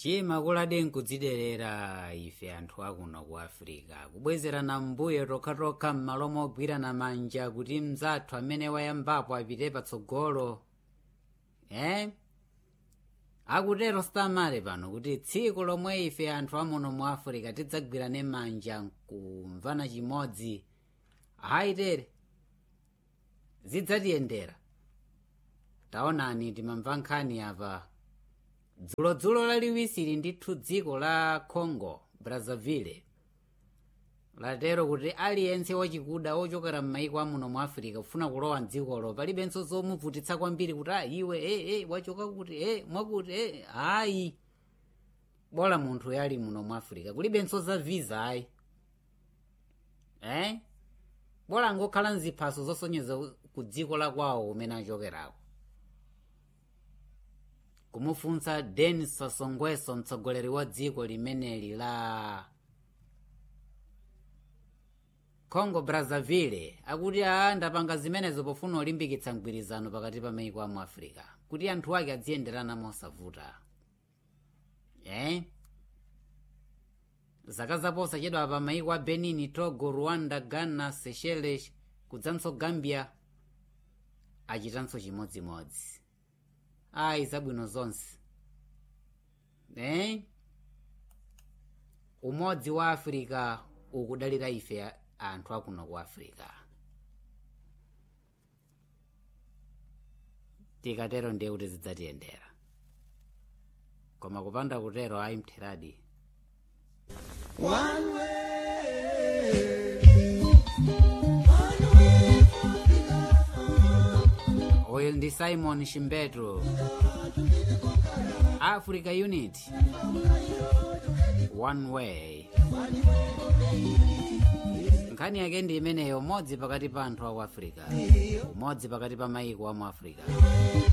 chimakuladi nkudziderera ife anthu akuno ku afirika kubwezerana mbuyo tokhatokha m'malo mogwirana manja kuti mzathu amene wayambapo apite patsogolo eh? akutero sitamale pano kuti tsiku lomwe ife anthu amuno mu afirika tidzagwirane manja kumvana chimodzi ayitere zidzatiyendera taonani timamva nkhani apa dzulodzulo laliwisiri ndithu dziko la congo brazzaville latero kuti aliyense wachikuda ochokera m'maiko amuno mu afirika kufuna kulowa mdzikolo palibenso zomuvutitsa kwambiri kuti a iwe e e wachoka kuti e mwakuti e ayi bola munthu yali muno mu afirika kulibenso za visa ayi eh bola ngokhala mziphaso zosonyeza ku dziko la kwawo kumene achokerako kumufunsa denis sasongweso mtsogoleri wa dziko limeneli la congo brazzaville akuti aa ndapanga zimenezo pofuna olimbikitsa mgwirizano pakati pa maiko amu africa kuti anthu ake adziyenderana mosavuta eh? zaka zaposa chedwa pa maiko a benin togo rwanda ghana seychelles kudzanso gambia achitanso chimodzimodzi ayi zabwino zonse eh? umodzi wa afirika ukudalira ife anthu akuno ku afirika tikatero ndiye kuti zidzatiyendera koma kupanda kutero ayi mtheradi One way. uyu ndi simon shimbeto africa unit one way nkhani yake ndi imeneyo umodzi pakati pa anthu aku africa umodzi pakati pa maiko amu africa